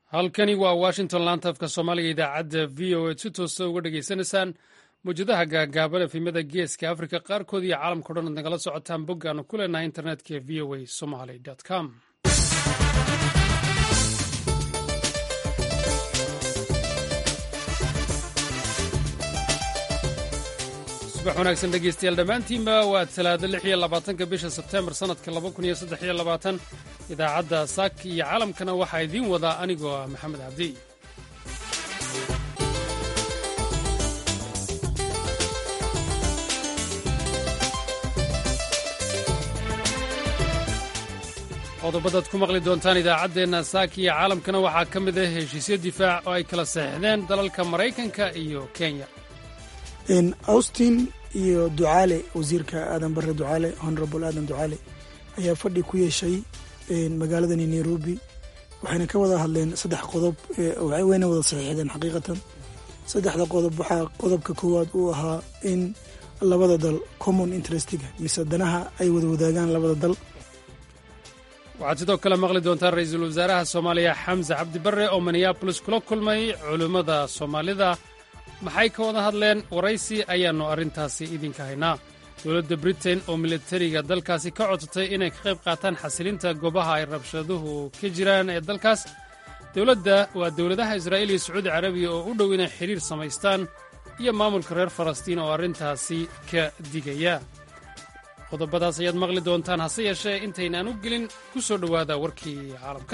halkani waa washington laanta afka soomaaliga idaacadda v o a si toosta uga dhegaysanaysaan mawjadaha gaagaaban efimada geeska afrika qaarkood iyo caalamkao dhan ad nagala socotaan boggaanu ku leenahay internetka v o a somaly com subax wanaagsan dhegeystayaal dhammaantiinba waa talaado lix iyo labaatanka bisha sebteembar sannadka laba kun iyo saddex iyo labaatan idaacadda saaki iyo caalamkana waxaa idiin wadaa anigoo ah maxamed cabdi qodobadaad ku maqli doontaan idaacaddeenna saaki iyo caalamkana waxaa ka mid ah heshiisyo difaac oo ay kala saxeixdeen dalalka maraykanka iyo kenya austin iyo ducaale wasiirka aadan bare ducaale honorable aadan ducaale ayaa fadhi ku yeeshay magaaladani nairobi waxayna ka wada hadleen saddex qodob wayna wada saxiixdeen xaqiiqatan saddexda qodob waxaa qodobka koowaad uu ahaa in labada dal common interestiga mise danaha ay wada wadaagaan labada dal waxaad sidoo kale maqli doontaan ra-iisul wasaaraha soomaaliya xamse cabdi barre oo minneabolis kula kulmay culimmada soomaalida maxay ka wada hadleen waraysi ayaannu arrintaasi idinka haynaa dowladda britain oo militariga dalkaasi ka codsatay inay ka qayb qaataan xasilinta goobaha ay rabshaduhu ka jiraan ee dalkaas dowladda waa dowladaha israa'iil iyo sacuudi carabiya oo u dhow inay xidhiir samaystaan iyo maamulka reer falastiin oo arrintaasi ka digaya qodobadaas ayaad maqli doontaan hase yeeshee intaynaan u gelin ku soo dhowaada warkii caalamka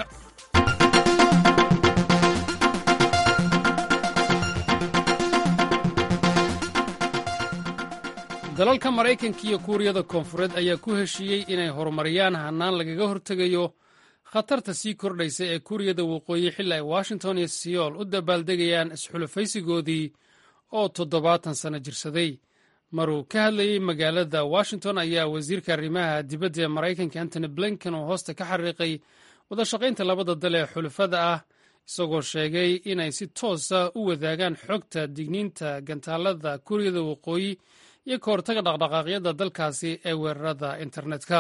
dalalka maraykanka iyo kuuriyada koonfureed ayaa ku heshiiyey inay horumariyaan hannaan lagaga hortegayo khatarta sii kordhaysa ee kuuriyada waqooyi xilli ay washington iyo siyool u dabaaldegayaan isxulufaysigoodii oo toddobaatan sanno jirsaday maruu ka hadlayey magaalada washington ayaa wasiirka arrimaha dibadda ee maraykanka antony blinken oo hoosta ka xariiqay wadashaqaynta labada dal ee xulufada ah isagoo sheegay inay si toosa u wadaagaan xogta digniinta gantaalada kuuriyada waqooyi iyo ka hortaga dhaqdhaqaaqyada dalkaasi ee weerarada internetka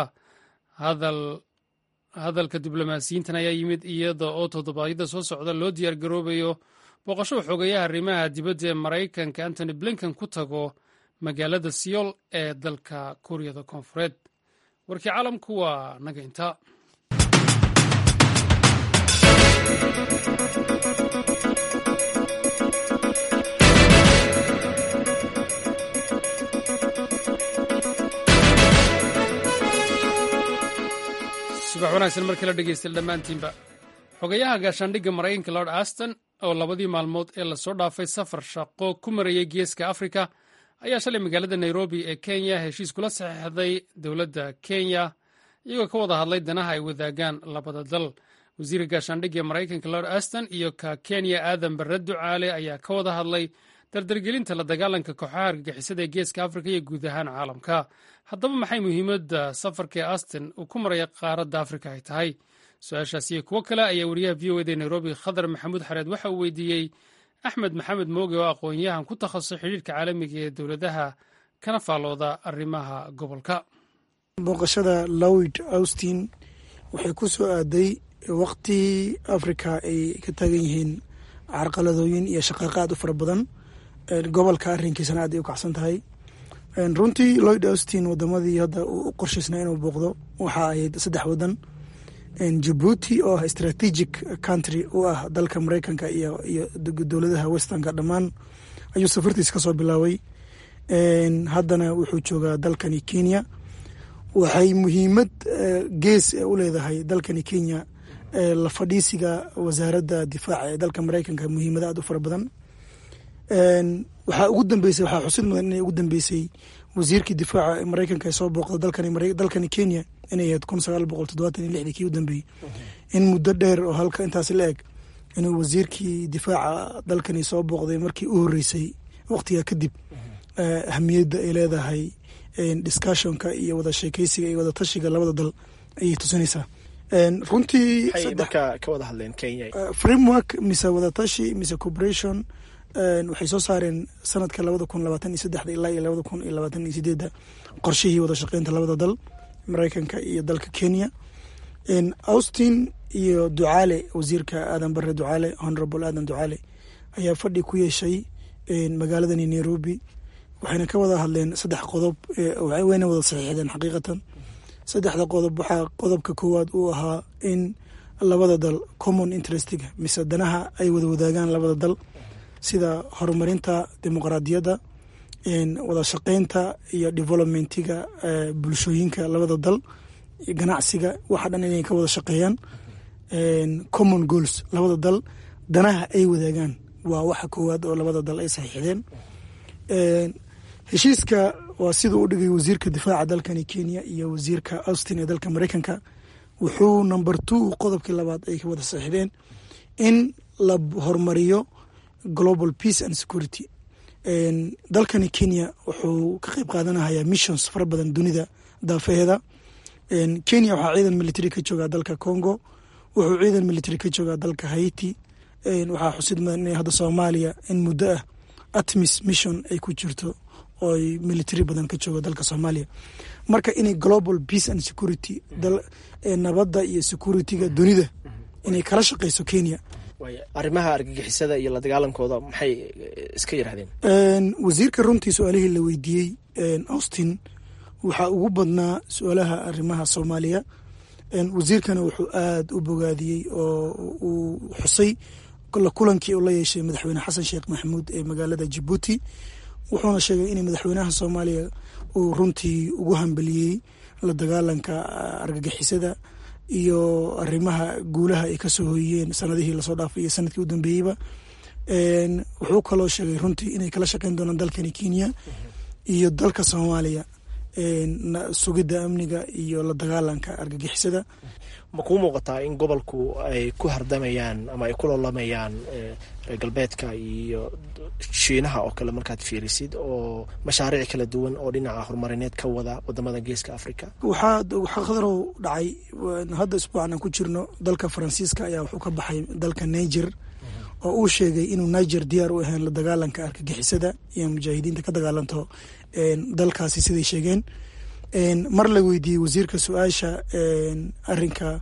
hadalka diblomaasiyiintan ayaa yimid iyada oo toddobaadyada soo socda loo diyaargaroobayo booqasho xogeyaha arrimaha dibadda ee maraykanka antony blinken ku tago magaalada siyool ee dalka kuuriyada koonfureed warkii caalamku waa naga inta subax wanaagsan markii la dhegeystay dhammaantiinba xogayaha gaashaandhigga maraykanka lord aston oo labadii maalmood ee lasoo dhaafay safar shaqo ku marayay geeska afrika ayaa shalay magaalada nairobi ee kenya heshiis kula saxeixday dowladda kenya iyagoo ka wada hadlay danaha ay wadaagaan labada dal wasiirka gaashaandhigga ee maraykanka lord aston iyo ka kenya aadan barre ducaale ayaa ka wada hadlay dardargelinta la dagaalanka kooxaha argagixisada ee geeska afrika iyo guud ahaan caalamka haddaba maxay muhiimadda safarka ee aston uu ku maraya qaaradda afrika ay tahay su-aashaas iyo kuwo kale ayaa wariyaha v o eda nairobi khadar maxamuud xareed waxa uu weydiiyey axmed maxamed mooge oo aqoon-yahan ku takhasusay xidhiirka caalamiga ee dowladaha kana faallooda arrimaha gobolka booqashada lowid austin waxay ku soo aaday waqti afrika ay ka taagan yihiin carqaladooyin iyo shaqaaqaad u fara badan gobolka arrinkiisana aad ay u kacsan tahay runtii lloyd austin wadamadii hadda uu u qorshaysnaa inuu booqdo waxa ahayd saddex wadan jabuuti oo ah strategic country u ah dalka maraykanka iyo iyo dowladaha westernka dhammaan ayuu safartiis ka soo bilaabay haddana wuxuu joogaa dalkani kenya waxay muhiimad gees u leedahay dalkani kenya la fadhiisiga wasaaradda difaaca ee dalka maraykanka muhiimada aad u fara badan waxaa ugu dambeysay waxaa xusid mudan inay ugu dambeysay wasiirkii difaaca maraykanka ee soo booqda dalkani dalkani kenya inay ahayd kun sagaal boqol toddobaatan iyo lixdii kii u dambeeyey in muddo dheer oo halka intaasi la eg inuu wasiirkii difaaca dalkani soo booqday markii u horreysay waqtiga kadib ahamiyadda ay leedahay discussionka iyo wada sheekeysiga iyo wada tashiga labada dal ayay tusinaysaa runtii framework mise wada tashi mise corporation waxay soo saareen sanadka labada kun labaatan iyo saddexda ilaa iyo labada kun iyo labaatan iyo sideedda qorshihii wada shaqeynta labada dal maraykanka iyo dalka kenya austin iyo ducaale wasiirka aadan bare ducaale honorable aadan ducaale ayaa fadhi ku yeeshay magaaladani nairobi waxayna ka wada hadleen saddex qodob wayna wada saxiixdeen xaqiiqatan saddexda qodob waxaa qodobka koowaad uu ahaa in labada dal common interestiga mise danaha ay wada wadaagaan labada dal sida horumarinta dimuqraadiyadda wada shaqeynta iyo developmentiga bulshooyinka labada dal ganacsiga waxa dhan inay ka wada shaqeeyaan common goals labada dal danaha ay wadaagaan waa waxa koowaad oo labada dal ay saxiixdeen heshiiska waa siduu u dhigay wasiirka difaaca dalkani kenya iyo wasiirka austin ee dalka mareykanka wuxuu number two qodobkii labaad ay ka wada saxiixdeen in la horumariyo global peace and security dalkani kenya wuxuu ka qeyb qaadanahaya missions fara badan dunida daafeheeda kenya waxaa ciidan military ka joogaa dalka congo wuxuu ciidan military ka joogaa dalka haiti waxaa xusid mudan inay hadda soomaaliya in muddo ah atmis mission ay ku jirto oo ay military badan ka joogo dalka soomaaliya marka inay global peace and security nabadda iyo securityga dunida inay kala shaqeyso kenya arrimaha argagixisada iyo la dagaalankooda maxay iska yiraahdeen wasiirka runtii su-aalihii la weydiiyey austin waxaa ugu badnaa su-aalaha arrimaha soomaaliya wasiirkana wuxuu aada u bogaadiyey oo uu xusay kulankii uu la yeeshay madaxweyne xasan sheekh maxamuud ee magaalada jabuuti wuxuuna sheegay in madaxweynaha soomaaliya uu runtii ugu hambeliyey la dagaalanka argagixisada iyo arrimaha guulaha ay kasoo hoyiyeen sanadihii lasoo dhaafay iyo sanadkii u dambeeyeyba wuxuu kaloo sheegay runtii inay kala shaqeyn doonaan dalkani kenya iyo dalka soomaaliya sugidda amniga iyo la dagaalanka argagixisada ma kuu muuqataa in gobolku ay ku hardamayaan ama ay ku loolamayaan reer galbeedka iyo shiinaha oo kale markaad fiirisid oo mashaariic kala duwan oo dhinaca horumarineed ka wada wadamada geeska africa waxaa khadarow dhacay hadda isbuucan aan ku jirno dalka faransiiska ayaa wuxuu ka baxay dalka niger oo uu sheegay inuu niger diyaar u ahayn la dagaalanka argagixisada iyo mujaahidiinta ka dagaalanto dalkaasi siday sheegeen mar la weydiiyey wasiirka su-aasha arinka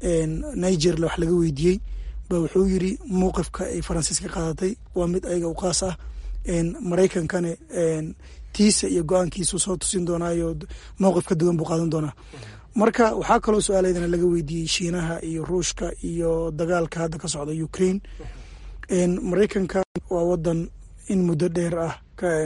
niger wax laga weydiiyey ba wuxuu yiri mowqifka ay faransiiska qaadatay waa mid ayaga u qaas ah maraykankana tiisa iyo go-aankiisu soo tusin doonaayo mowqif ka duwan buu qaadan doonaa marka waxaa kaloo su-aalaydana laga weydiiyey shiinaha iyo ruushka iyo dagaalka hadda ka socda ukraine maraykanka waa wadan in muddo dheer ah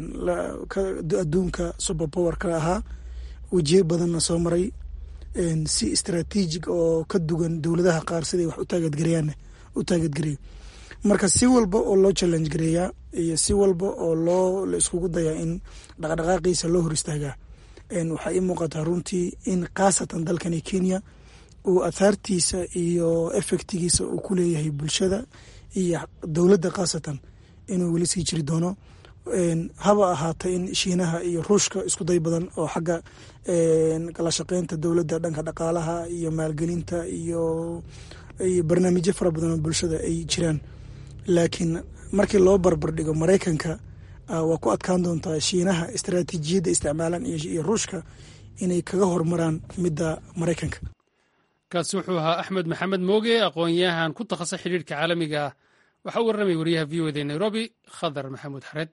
adduunka super power ka ahaa wejiye badanna soo maray si istraatiijig oo ka duwan dowladaha qaar siday wax u taageedgareeyaan u taageedgareeyo marka si walba oo loo challenge gareeyaa iyo si walba oo loo la iskugu dayaa in dhaqdhaqaaqiisa loo hor istaagaa waxaa ii muuqataa runtii in khaasatan dalkani kenya uu athaartiisa iyo efectigiisa uu ku leeyahay bulshada iyo dowladda khaasatan inuu weli sii jiri doono haba ahaata in shiinaha iyo ruushka isku day badan oo xagga kala shaqeynta dowladda dhanka dhaqaalaha iyo maalgelinta iyo iyo barnaamijyo fara badan oo bulshada ay jiraan laakiin markii loo barbar dhigo maraykanka waa ku adkaan doontaa shiinaha istaraatiijiyadda isticmaalaan iyo ruushka inay kaga hormaraan midda maraykanka kaasi wuxuu ahaa axmed maxamed mooge aqoon-yahan ku takhasusay xidhiirhka caalamiga ah waxaa u warramay wariyaha v o d nairobi khadar maxamuud xareed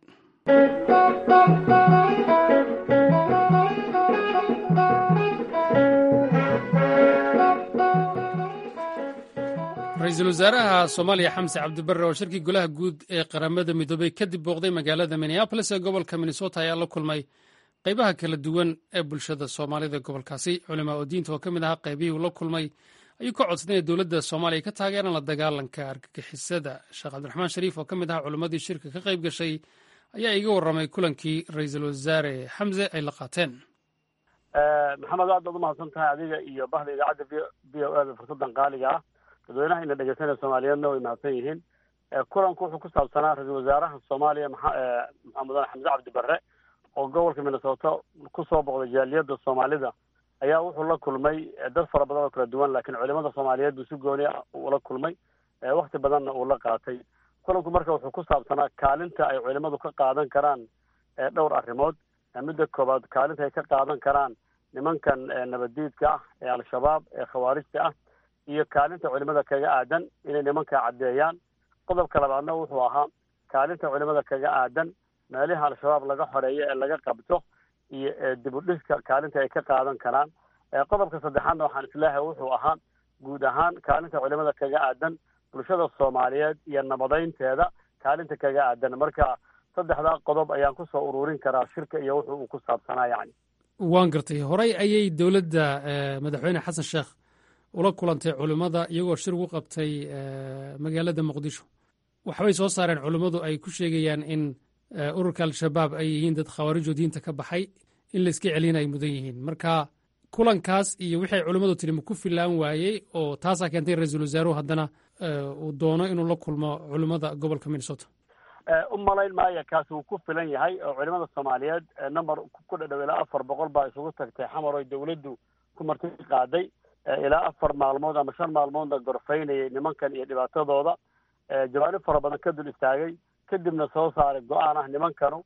ra-iisul wasaaraha soomaaliya xamse cabdibarre oo shirkii golaha guud ee qaramada midoobey kadib booqday magaalada minneabolis ee gobolka minnesota ayaa la kulmay qaybaha kala duwan ee bulshada soomaalida gobolkaasi culimaa oo diinta oo ka mid ahaa qaybihii uu la kulmay ayuu ka codsaday inay dowladda soomaaliya ka taageeraan la dagaalanka argagixisada sheekh cabdiraxmaan shariif oo ka mid ahaa culimmadii shirka ka qayb gashay ayaa iga warramay kulankii ra-iisul wasaare xamse ay la qaateen maxamed aad baad umahadsan tahay adiga iyo bahda idaacadda v o e da fursadan qaaliga ah dadweynaha ina dhegeysanaya soomaaliyeedna way mahadsan yihiin kulanku wuxuu ku saabsanaa ra-iisul wasaaraha soomaaliya mudane xamse cabdi barre oo gobolka minnesota kusoo boqday jaaliyadda soomaalida ayaa wuxuu la kulmay dad fara badan oo kala duwan laakiin culimada soomaaliyeed buu si gooni ah ula kulmay wakti badanna uu la qaatay kulanku marka wuxuu ku saabsanaa kaalinta ay culimadu ka qaadan karaan dhowr arrimood midda koobaad kaalinta ay ka qaadan karaan nimankan nabaddiidka ah ee al-shabaab ee khawaarijta ah iyo kaalinta culimada kaga aadan inay nimanka caddeeyaan qodobka labaadna wuxuu ahaa kaalinta culimada kaga aadan meelaha al-shabaab laga xoreeyo ee laga qabto iyo dib u dhiska kaalinta ay ka qaadan karaan qodobka saddexaadna waxaan isleehay wuxuu ahaa guud ahaan kaalinta culimada kaga aadan bulshada soomaaliyeed iyo nabadeynteeda kaalinta kaga aadan marka saddexdaa qodob ayaan kusoo ururin karaa shirka iyo wuxuu uu ku saabsanaa yani waan gartay horey ayay dowladda madaxweyne xasan sheekh ula kulantay culimmada iyagoo shir ugu qabtay magaalada muqdisho waxbay soo saareen culimmadu ay ku sheegayaan in ururka al-shabaab ay yihiin dad khawaarijo diinta ka baxay in layska celina ay mudan yihiin marka kulankaas iyo wixii ay culimmadu tiri ma ku filaan waayey oo taasaa keentay ra-iisul wasaaruhu haddana uu doono inuu la kulmo culimmada gobolka minnesota u malayn maayo kaas wuu ku filan yahay oo culimada soomaaliyeed number ku dhadhow ilaa afar boqol baa isugu tagtay xamar oy dawladdu ku marti qaaday ilaa afar maalmood ama shan maalmoodna gorfaynayay nimankan iyo dhibaatadooda jawaanib fara badan ka dul istaagay kadibna soo saaray go-aan ah nimankanu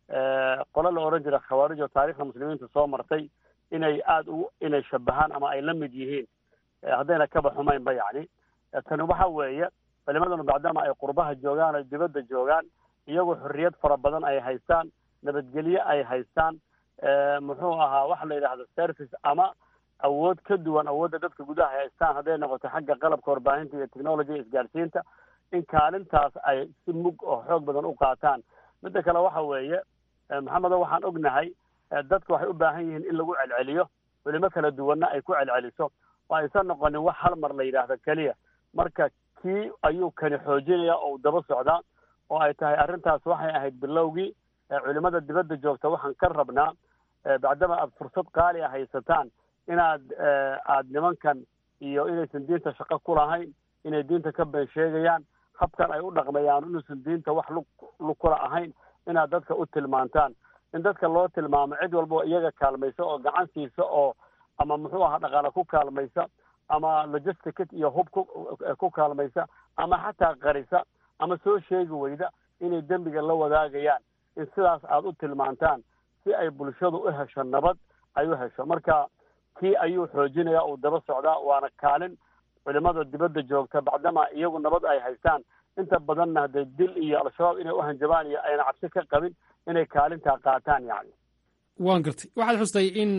qolo la odhan jira khawaarij oo taarikhda muslimiinta soo martay inay aada u inay shabahaan ama ay la mid yihiin haddayna kaba xumaynba yacni tani waxa weeye culimadanu maadaama ay qurbaha joogaan ay dibadda joogaan iyagoo xorriyad fara badan ay haystaan nabadgelye ay haystaan muxuu ahaa waxa la yidhahdo service ama awood ka duwan awoodda dadka gudaha ay haystaan hadday noqoto xagga qalabka warbaahinta iyo technology isgaarsiinta in kaalintaas ay si mug oo xoog badan u qaataan midda kale waxa weeye maxamedo waxaan ognahay dadku waxay u baahan yihiin in lagu celceliyo culimo kala duwanna ay ku celceliso oo aysan noqonin wax hal mar la yidhaahdo keliya marka kii ayuu kani xoojinaya oo u daba socdaa oo ay tahay arrintaas waxay ahayd bilowgii culimada dibadda joogta waxaan ka rabnaa bacdama aad fursad qaali a haysataan inaad aad nimankan iyo inaysan diinta shaqo ku lahayn inay diinta ka been sheegayaan habkan ay u dhaqmayaan inuusan diinta wax lug lug kula ahayn inaad dadka u tilmaantaan in dadka loo tilmaamo cid walba oo iyaga kaalmaysa oo gacan siisa oo ama muxuu ahaa dhaqaale ku kaalmaysa ama logistic iyo hub ku ku kaalmaysa ama xataa qarisa ama soo sheegi weyda inay dembiga la wadaagayaan in sidaas aada u tilmaantaan si ay bulshadu u hesho nabad ay u hesho marka kii ayuu xoojinaya uu daba socdaa waana kaalin culimada dibadda joogta bacdama iyagu nabad ay haystaan inta badanna hadee dil iyo al-shabaab inay u hanjabaan iyo ayna cabsi ka qabin inay kaalintaa qaataan yani waan gartay waxaad xustay in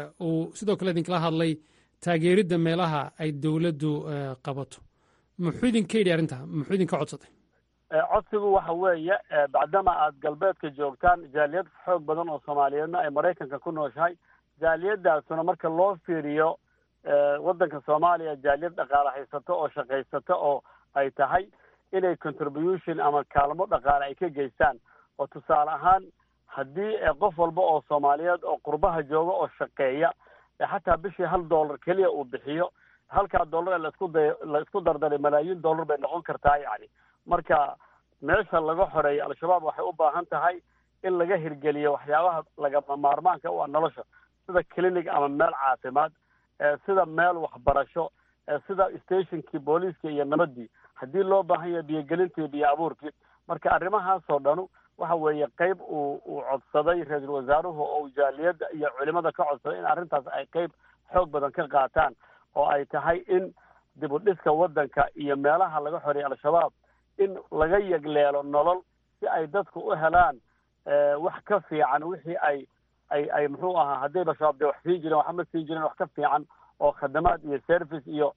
uu sidoo kale idinkala hadlay taageeridda meelaha ay dowladdu qabato muxuu idinka yidhi arrinta muxuu idinka codsatay codsigu waxa weeye bacdama aad galbeedka joogtaan jaaliyad xoog badan oo soomaaliyeedna ay maraykanka ku nooshahay jaaliyadaasuna marka loo fiiriyo waddanka soomaaliya jaaliyad dhaqaale haysato oo shaqaysato oo ay tahay inay contribution ama kaalmo dhaqaale ay ka geystaan oo tusaale ahaan haddii qof walba oo soomaaliyeed oo qurbaha jooga oo shaqeeya xataa bishii hal dollar keliya uu bixiyo halkaa dollar laisku day la isku dardaray malaayiin dollar bay noqon kartaa yani marka meesha laga xoreeyo al-shabaab waxay u baahan tahay in laga hirgeliyo waxyaabaha lagama maarmaanka u ah nolosha sida clinic ama meel caafimaad sida meel waxbarasho sida stationkii booliiska iyo nabadii haddii loo baahan yahay biyogelintii biyo abuurkii marka arrimahaasoo dhanu waxa weeye qeyb uu uu codsaday ra-iisul wasaaruhu oo jaaliyadda iyo culimada ka codsaday in arrintaas ay qeyb xoog badan ka qaataan oo ay tahay in dib u dhiska waddanka iyo meelaha laga xoreeyay al-shabaab in laga yegleelo nolol si ay dadku u helaan wax ka fiican wixii ay ay ay muxuu ahaa haddayba shabaab dee wax siin jireen waxma siin jireen wax ka fiican oo khadamaad iyo service iyo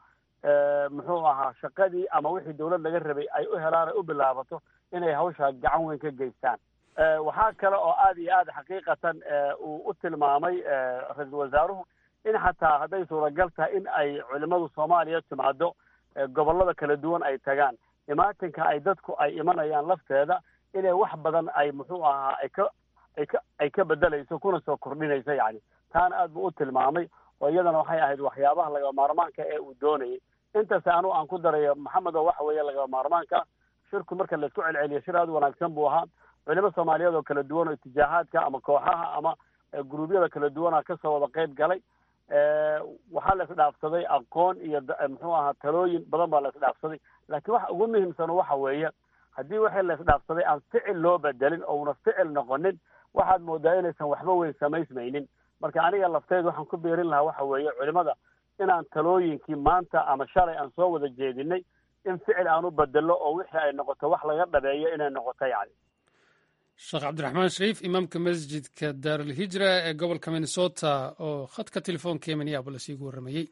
muxuu ahaa shaqadii ama wixii dawlad laga rabay ay u helaan ay u bilaabato inay hawshaa gacan weyn ka geystaan waxaa kale oo aad iyo aad xaqiiqatan uu u tilmaamay ra-iisul wasaaruhu in xataa hadday suuragal tahay in ay culimadu soomaaliya timaado gobollada kala duwan ay tagaan imaatinka ay dadku ay imanayaan lafteeda inay wax badan ay muxuu ahaa ay ka ay ka ay ka bedelayso kuna soo kordhinayso yani taana aad buu u tilmaamay oo iyadana waxay ahayd waxyaabaha lagaba maarmaanka ee uu doonayay intaas anu aan ku darayo maxamed oo waxa weeye lagaba maarmaanka shirku marka laisku celceliyo shir aad wanaagsan buu ahaa culimo soomaaliyeed oo kala duwan oo itijaahaadka ama kooxaha ama guruubyada kala duwana kasoo wada qeyb galay waxaa la isdhaafsaday aqoon iyo muxuu ahaa talooyin badan baa la isdhaafsaday laakiin waxa ugu muhiimsan waxa weeye haddii wixii la isdhaafsaday aan ficil loo bedelin oo una ficil noqonin waxaad moodaa inaysan waxba weyn samaysmaynin marka aniga lafteed waxaan ku beerin lahaa waxa weeye culimada inaan talooyinkii maanta ama shalay aan soo wada jeedinay in ficil aan u bedelo oo wixii ay noqoto wax laga dhabeeyo inay noqoto yani sheekh cabdiraxmaan shariif imaamka masjidka daarulhijra ee gobolka minnesota oo khadka telefoonka ee minneabolis iigu warramayey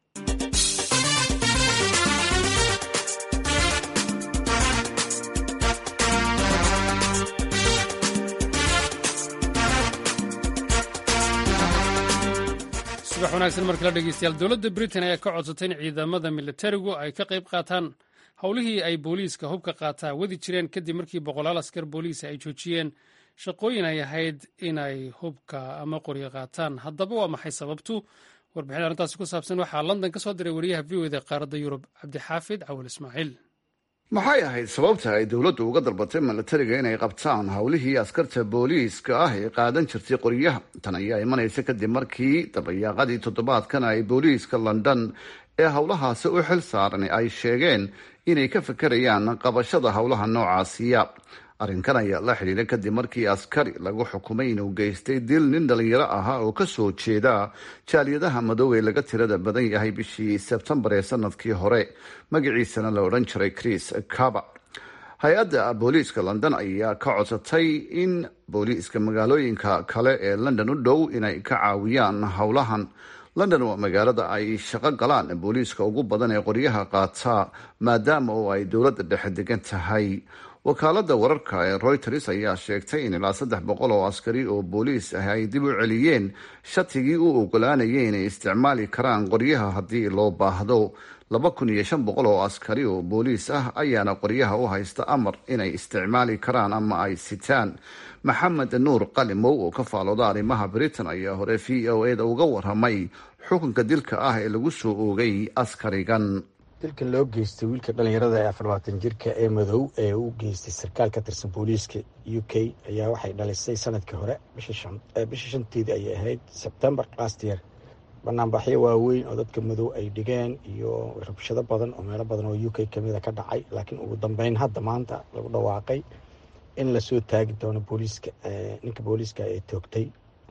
subax wanaagsan mar kale dhegeystayaal dowladda britain ayaa ka codsatay in ciidamada militarigu ay ka qayb qaataan howlihii ay booliiska hubka qaataa wadi jireen kadib markii boqolaal askar booliisa ay joojiyeen shaqooyin ay ahayd inay hubka ama qoryo qaataan haddaba waa maxay sababtu warbixin arrintaasi ku saabsan waxaa london ka soo diray wariyaha v o da qaaradda yurub cabdixaafid cawil ismaaciil maxay ahayd sababta ay dowladdu uga dalbatay milatariga inay qabtaan howlihii askarta booliiska ah ee qaadan jirtay qoryaha tan ayaa imanaysa kadib markii dabayaaqadii toddobaadkan ay booliiska london ee howlahaasi u xil saaran ay sheegeen inay ka fekerayaan qabashada howlaha noocaasiya arrinkan ayaa la xidhiidha kadib markii askari lagu xukumay inuu geystay dil nin dhalinyaro ahaa oo kasoo jeeda jaaliyadaha madow ee laga tirada badan yahay bishii sebtembar ee sanadkii hore magaciisana la odhan jiray chris caba hay-adda booliiska london ayaa ka codsatay in booliiska magaalooyinka kale ee london u dhow inay ka caawiyaan howlahan london waa magaalada ay shaqo galaan booliiska ugu badan ee qoryaha qaata maadaama oo ay dowladda dhexe degan tahay wakaalada wararka ee reuters ayaa sheegtay in ilaa saddex boqol oo askari oo booliis ah ay dib u celiyeen shatigii u ogolaanayay inay isticmaali karaan qoryaha haddii loo baahdo laba kun iyo shan boqol oo askari oo booliis ah ayaana qoryaha u haysta amar inay isticmaali karaan ama ay sitaan maxamed nuur qalimow oo ka faalooda arrimaha britain ayaa hore v o e da uga waramay xukunka dilka ah ee lagu soo oogay askarigan dilkan loo geystay wiilka dhalinyarada ee afarlabaatan jirka ee madow ee u geystay sarkaal ka tirsan booliiska u k ayaa waxay dhalisay sanadkii hore bishii shanteedii ayay ahayd sebtembar last year banaanbaxyo waaweyn oo dadka madow ay dhigeen iyo rabshado badan oo meelo badan oo u k kamida ka dhacay laakiin ugu dambeyn hadda maanta lagu dhawaaqay in lasoo taagi doono booliiska ninka booliiska ee toogtay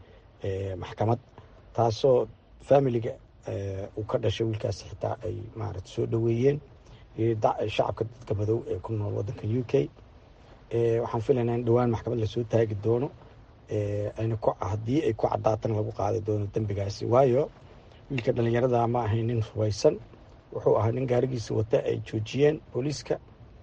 maxkamad taasoo familiga uu ka dhashay wiilkaasi xitaa ay maarata soo dhoweeyeen shacabka dadka madow ee ku nool wadanka u k waxaan filaynaa in dhowaan maxkamad lasoo taagi doono ayna haddii ay ku cadaatana lagu qaadi doono dembigaasi waayo wiilka dhalinyarada ma ahayn nin hubaysan wuxuu ahaa nin gaarigiisa wata ay joojiyeen booliiska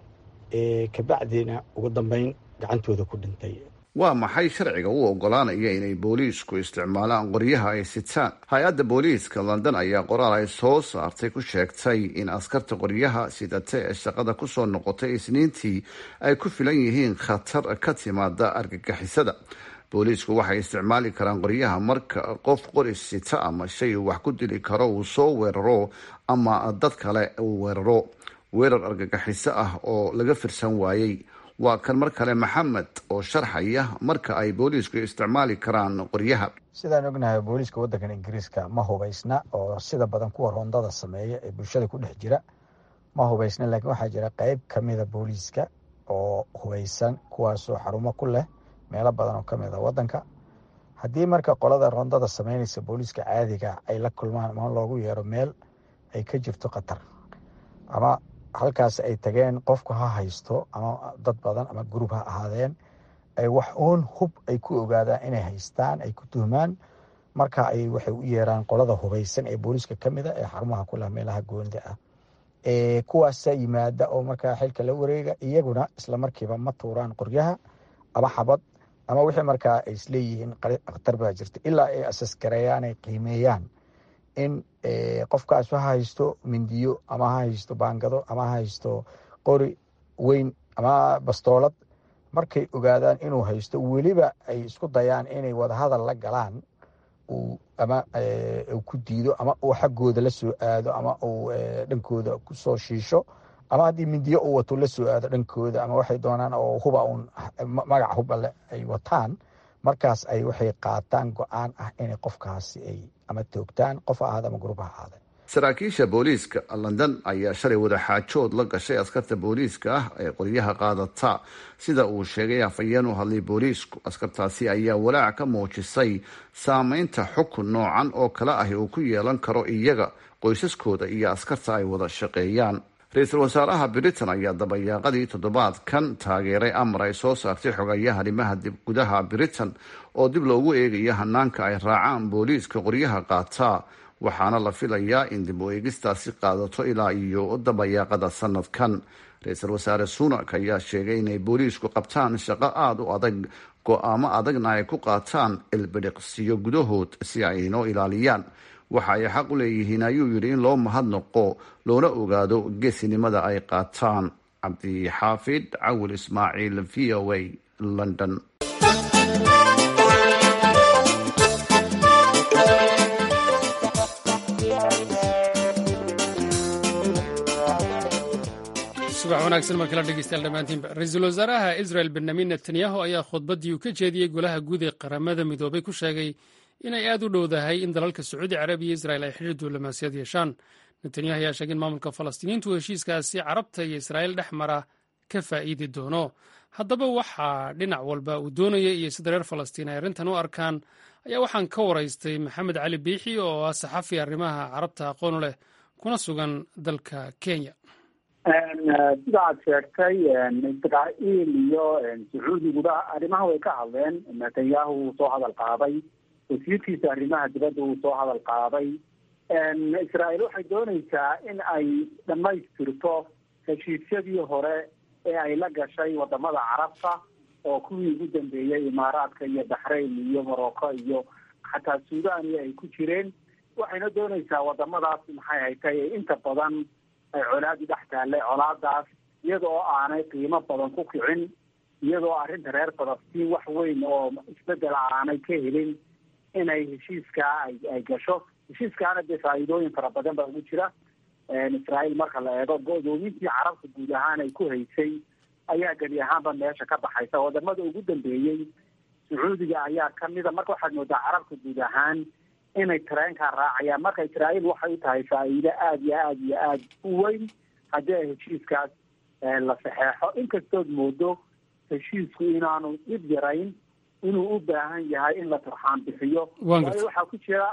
kabacdiina ugu dambeyn gacantooda ku dhintay waa maxay sharciga u ogolaanaya inay booliisku isticmaalaan qoryaha ay sitaan hay-adda booliiska london ayaa qoraal ay soo saartay ku sheegtay in askarta qoryaha sidate ee shaqada kusoo noqotay isniintii ay ku filan yihiin khatar ka timaada argagixisada booliisku waxay isticmaali karaan qoryaha marka qof qoris sita ama shay uu wax ku dili karo uu soo weeraro ama dad kale uu weeraro weerar argagixiso ah oo laga firsan waayey waa kan mar kale maxamed oo sharxaya marka ay booliisku isticmaali karaan qoryaha sidaan ognahay booliiska wadankan ingiriiska ma hubaysna oo sida badan kuwa rondada sameeya ee bulshada ku dhex jira ma hubaysna laakiin waxaa jira qeyb kamida booliiska oo hubaysan kuwaasoo xarumo ku leh meelo badan oo kamid a wadanka haddii marka qolada rondada sameynaysa booliiska caadiga ay la kulmaan ama loogu yeero meel ay ka jirto khatar ama halkaas ay tageen qofku ha haysto ama dad badan ama gurub ha ahaadeen ay wax uun hub ay ku ogaadaan inay haystaan ay ku tuhmaan marka ay waxay u yeeraan qolada hubaysan ee booliiska kamida ee xarumaha kuleh meelaha goonida ah kuwaasa yimaada oo markaa xilka la wareega iyaguna islamarkiiba ma tuuraan qoryaha ama xabad ama wixii markaa ay isleeyihiin khatar baa jirta ilaa ay asasgareeyaan ay qiimeeyaan in qofkaas ha haysto mindiyo ama ha haysto baangado ama ha haysto qori weyn ama bastoolad markay ogaadaan inuu haysto weliba ay isku dayaan inay wadahadal la galaan ama uu ku diido ama uu xaggooda la soo aado ama uu dhankooda kusoo shiisho ama haddii mindiyo uu wato la soo aado dhankooda ama waxay doonaan oo huba uun magac hubale ay wataan markaas ay waxay qaataan go-aan ah inay qofkaasi ay ama toogtaan qof ha ahaada ama gurub ha ahaada saraakiisha booliiska london ayaa shalay wadaxaajood la gashay askarta booliiska ah ee qoryaha qaadata sida uu sheegay afhayeen u hadlay booliisku askartaasi ayaa walaac ka muujisay saameynta xukun noocan oo kale ahi uu ku yeelan karo iyaga qoysaskooda iyo askarta ay wada shaqeeyaan ra-iisul wasaaraha britain ayaa dabayaaqadii toddobaadkan taageeray amar ay soo saartay xogayaha arrimaha gudaha britain oo dib loogu eegayo hanaanka ay raacaan booliiska qoryaha qaataa waxaana la filayaa in dib u eegistaasi qaadato ilaa iyo dabayaaqada sanadkan ra-iisul wasaare sunak ayaa sheegay inay booliisku qabtaan shaqo aada u adag go-aamo adagna ay ku qaataan ilbidhiqsiyo gudahood si ay inoo ilaaliyaan waxa ay xaq u leeyihiin ayuu yidhi in loo mahadnaqo loona ogaado geesinimada ay qaataan cabdixaafid cawil ismaaciil v o a london subax wanaagsan mar kala dhegeystayaal dhammaantiinba ra-iisul wasaaraha israel benyamin netanyahu ayaa khudbaddii uu ka jeediyey golaha guud ee qaramada midoobay ku sheegay inay aad u dhowdahay in dalalka sacuudi carabiya iyo israel ay xidhiir diblomaasiyad yeeshaan netanyahu ayaa sheegay in maamulka falastiiniintu heshiiskaasi carabta iyo israa'iil dhex mara ka faa'iidi doono haddaba waxaa dhinac walba uu doonayay iyo sida reer falastiin ay arrintan u arkaan ayaa waxaan ka waraystay maxamed cali biixi oo ah saxafi arrimaha carabta aqoon u leh kuna sugan dalka kenya sida aad sheegtay israa'iil iyo sacuudiguba arrimaha way ka hadleen netanyahu wuu soo hadal qaaday wasiirkiisa arrimaha dibadda wuu soo hadal qaaday israa'iil waxay doonaysaa in ay dhammaystirto heshiisyadii hore ee ay la gashay wadamada carabta oo kuwii ugu dambeeyey imaaraadka iyo baxrayn iyo morocco iyo xataa suudaniya ay ku jireen waxayna doonaysaa wadamadaas maxay haytay inta badan ay colaadi dhex taallay colaadaas iyadoo aanay qiimo badan ku kicin iyadoo arrinta reer falastiin wax weyn oo isbedela aanay ka helin inay heshiiskaa ay ay gasho heshiiskaana dee faa'iidooyin fara badan baa ugu jira israa'iil marka la eego go-doomintii carabta guud ahaan ay ku haysay ayaa geli ahaanba meesha ka baxaysa wadamada ugu dambeeyey sacuudiga ayaa kamida marka waxaad moodaa carabta guud ahaan inay tareenkaa raacayaan marka israa'iil waxay u tahay faa'iido aada iyo aada iyo aada u weyn haddii ay heshiiskaas la saxeexo inkastood moodo heshiisku inaanu dhib yarayn inuu u baahan yahay in la turxaan bixiyo waayo waxaa ku jira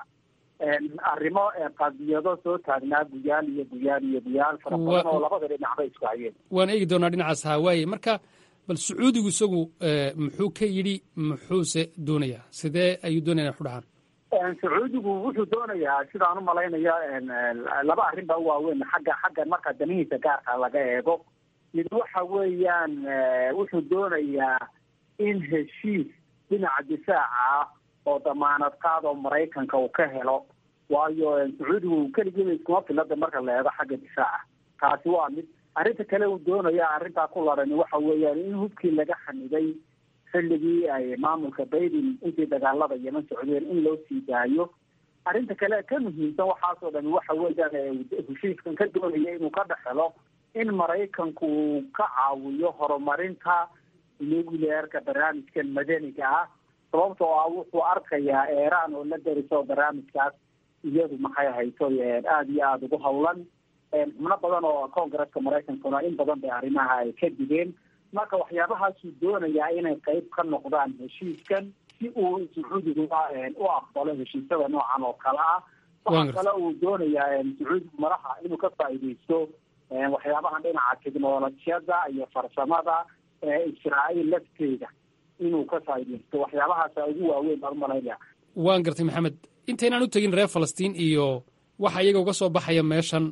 arrimo qadiyado soo taagnaa guyaal iyo guyaal iyo guyaal fara badan oo labada dhinacba isku hayeen waan eegi doonaa dhinacaas hawaaye marka bal sacuudigu isagu muxuu ka yidhi muxuuse doonayaa sidee ayuu doonaya ku dhahaan sacuudigu wuxuu doonayaa sidaan u malaynayo laba arrin baa u waaweyn xagga xagga marka danihiisa gaarka laga eego mid waxa weeyaan wuxuu doonayaa in heshiis dhinaca difaaca ah oo damaanad qaad oo maraykanka uu ka helo waayo sacuudigu keligiiba iskuma filada marka la eego xagga difaaca taasi waa mid arrinta kale uu doonaya arrintaa ku larani waxa weeyaan in hubkii laga xaniday xilligii ay maamulka baydin intii dagaalada yeman socdeen in loo sii daayo arrinta kale ka muhiimsan waxaasoo dhami waxa weeyaan heshiiskan ka doonaya inuu ka dhexelo in maraykanku uu ka caawiyo horumarinta nuclearka barnaamijkan madaniga ah sababtoo ah wuxuu arkayaa eeraan oo la dariso barnaamijkaas iyadu maxay hayso aada iyo aada ugu hawlan xubno badan oo congresska maraykankuna in badan bay arrimaha ay ka digeen marka waxyaabahaasuu doonayaa inay qayb ka noqdaan heshiiskan si uu sacuudigua u aqbalo heshiisyada noocan oo kale ah waxaa kale uu doonayaa sacuudigu madaxa inuu ka faa'iidaysto waxyaabahan dhinaca technolojiyada iyo farsamada israa'iil lafteeda inuu ka faa'iidaysto waxyaabahaasa ugu waaweyn baan umalaynaya waan gartay maxamed intaynaan u tegin reer falastiin iyo waxa iyaga uga soo baxaya meeshan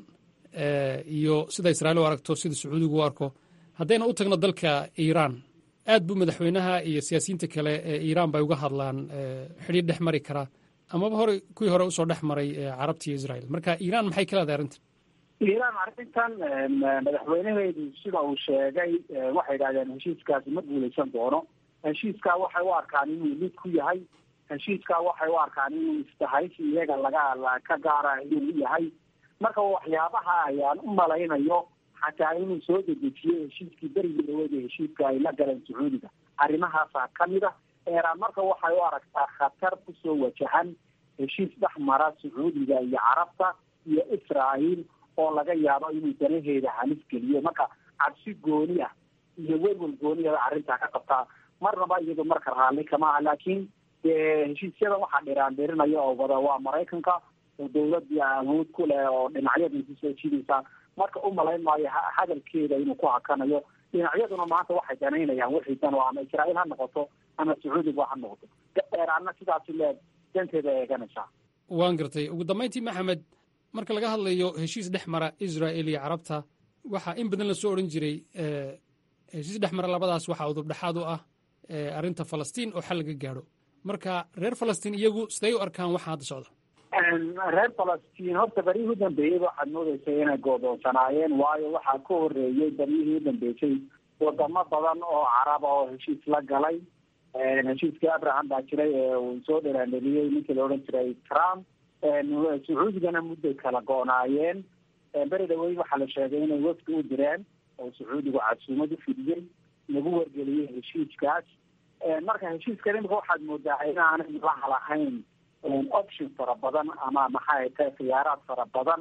iyo sida israa'iil u aragto sida sacuudigu u arko haddayna u tagno dalka iiraan aad buu madaxweynaha iyo siyaasiyiinta kale ee iiraan bay uga hadlaan xidhiir dhex mari karaa amaba hore kuwii hore usoo dhex maray carabta iyo israa'iil marka iiraan maxay ka leedahay arrintan iiraan arrintan madaxweynaheedu sida uu sheegay waxay yidhahdeen heshiiskaasi ma guulaysan doono heshiiskaa waxay u arkaan inuu lid ku yahay heshiiskaa waxay u arkaan inuu istahaysi iyaga laga ka gaara inuu u yahay marka waxyaabaha ayaan u malaynayo xataa inuu soo dedejiyey heshiiskii berigii dhaweeda heshiiska ay la galeen sacuudiga arrimahaasaa kamid a eeraan marka waxay u aragtaa khatar kusoo wajahan heshiis dhex mara sacuudiga iyo carabta iyo israael oo laga yaabo inuu danaheeda halis geliyo marka cabsi gooni ah iyo welwel gooniyada arrintaa ka qabtaa marnaba iyadu marka raalli kama ah laakiin dee heshiisyada waxaa dhiraandhirinaya oo wada waa maraykanka oo dawladii awood ku leh oo dhinacyadiisi soo jidaysa marka u malayn maayo hadalkeeda inuu ku hakanayo dhinacyaduna maanta waxay danaynayaan wixii dan oo ama israael ha noqoto ama sacuudiga ha noqoto dheeraadna sidaasi leeg danteeda eeganaysaa waan gartay ugu dambayntii maxamed marka laga hadlayo heshiis dhex mara israel iyo carabta waxaa in badan lasoo odhan jiray heshiis dhex mara labadaas waxaa udubdhexaad u ah arrinta falastiin oo xal laga gaadho marka reer falastiin iyagu siday u arkaan waxa hadda socda reer falastiin horta beryihii u dambeeyey waxaad moodeysay inay goodoonsanaayeen waayo waxaa ka horeeyey beryihii u dambeysay wadamo badan oo caraba oo heshiis la galay heshiiskii abraham baa jiray ee uu soo dheraaneliyey ninkii la odhan jiray trump sacuudigana mudday kala go-naayeen beri dhaweyn waxaa la sheegay inay wafdi u direen oo sacuudigu casuumad u fidiyey lagu wargeliyey heshiiskaas marka heshiiskan imika waxaad moodaa inaanay laha lahayn option fara badan ama maxay tahay khiyaaraad fara badan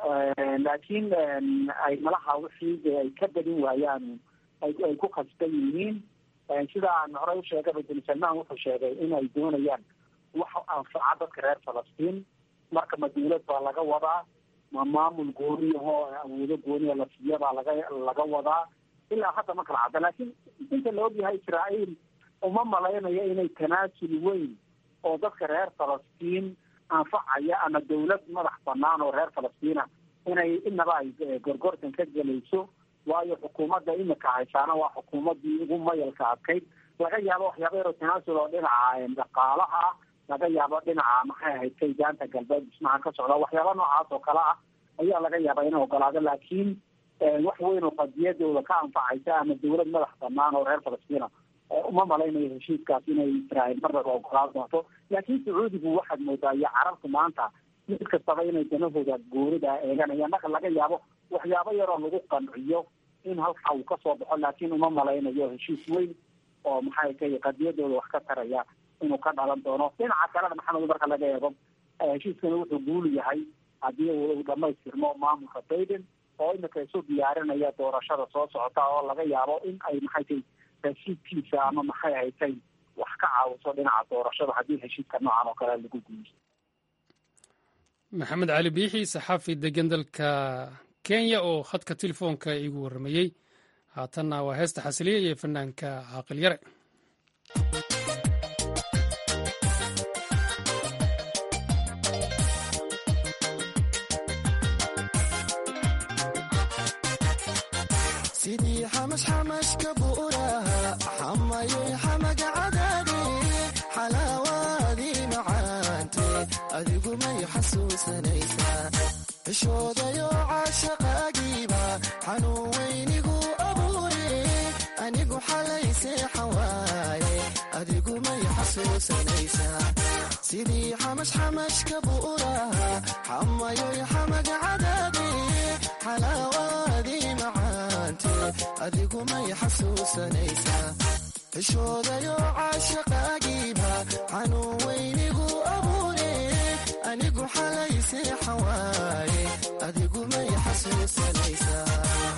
laakiin ay malaha wixii ay ka badin waayaan ay ku khasban yihiin sida aan horey usheegay bin salmaan wuxuu sheegay in ay doonayaan wax anfaca dadka reer falastiin marka ma dawlad baa laga wadaa ma maamul gooniyahoo awoodo gooniya la siiya baa laga laga wadaa ilaa hadda ma kala cadda laakiin inta la ogyahay israael uma malaynayo inay tanaasul weyn oo dadka reer falastiin anfacaya ama dawlad madax banaan oo reer falastiina inay inaba ay gorgortan ka gelayso waayo xukuumadda imika haysaana waa xukuumaddii ugu mayalka adkayd laga yaabo waxyaaba yaroo tanaasul oo dhinaca dhaqaalaha ah laga yaabo dhinaca maxay ahayd kaydaanta galbeed dhismaha ka socda waxyaaba noocaas oo kale ah ayaa laga yaabaa inay ogolaado laakiin wax weyn oo qadiyadooda ka anfacaysa ama dawlad madax banaan oo reer falastiina uma malaynayo heshiiskaas inay israael marnaba ogolaan doonto laakiin sacuudigu waxaad moodaa iyo carabtu maanta mid kastaba inay danahooda goorida eeganayaan marka laga yaabo waxyaabo yaroo lagu qanciyo in halkaa uu kasoo baxo laakiin uma malaynayo heshiis weyn oo maxay tahay qadiyadooda wax ka taraya inuu ka dhalan doono dhinaca kalena maxamed marka laga eego heshiiskani wuxuu guul yahay haddii uu dhamaystirmo maamulka baiden oo imika isu diyaarinaya doorashada soo socota oo laga yaabo in ay maxay tahay heshiidkiisa ama maxay haytay wax ka caawiso dhinaca doorashada haddii heshiidka noocan oo kale lagu guuleysto maxamed cali biixi saxaafi degan dalka kenya oo khadka telefoonka iigu warramayey haatanna waa heesta xasiliya iyo fanaanka caaqil yare sidii xamashxamashka buuraha xamayay xamaga cadaade xalaawaadii macaante adigu may xasuusanaysaa cishoodayo caashaqaagiiba xanuun weynigu abuure anigu xalaysee xawaaye adigu may xasuusanaysaa sidii xamashxamashka buuraha xamayoy xamaga cadaade xalaawaadii macaante adigu may xasuusanaysaa cishoodayo caashaqaagiiba xanuun weynigu abuure anigu xalaysee xawaaye adigu may xasuusanaysaa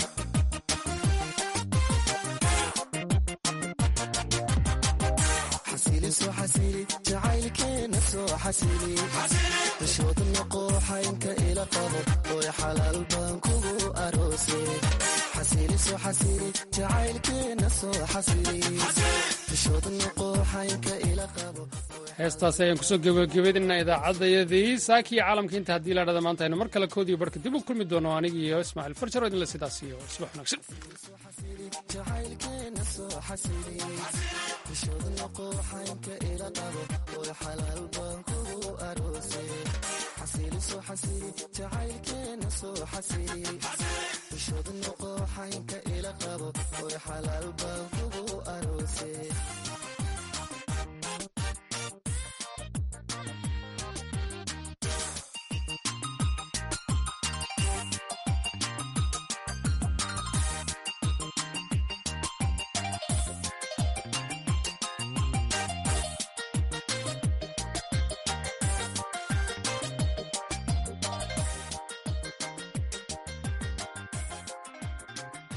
xasiliso xasili jacaylkeena soo xasili cishooda noqooxaynka ila qabo oy xalaal baan kugu aroose xasiliso xasili jacaylkeena soo xasili cishooda noqooxaynka ila qabo heestaas ayaan kusoo gebagabeydinaa idaacadayadii saakiyo caalamka inta haddii la dhada maanta aynu mar kale koodiyo barka dib u kulmi doono aniga iyo ismaaciil farjaro idinle sidaas iyo subax wanaagsan jacaylkeena soo xasili cishooda noqooxaynka ila qabo oy xalaal baan kugu aroose xasiliso xasili jacaylkeena soo xasili cishooda noqooxaynka ila qabo oy xalaal baan kugu aroose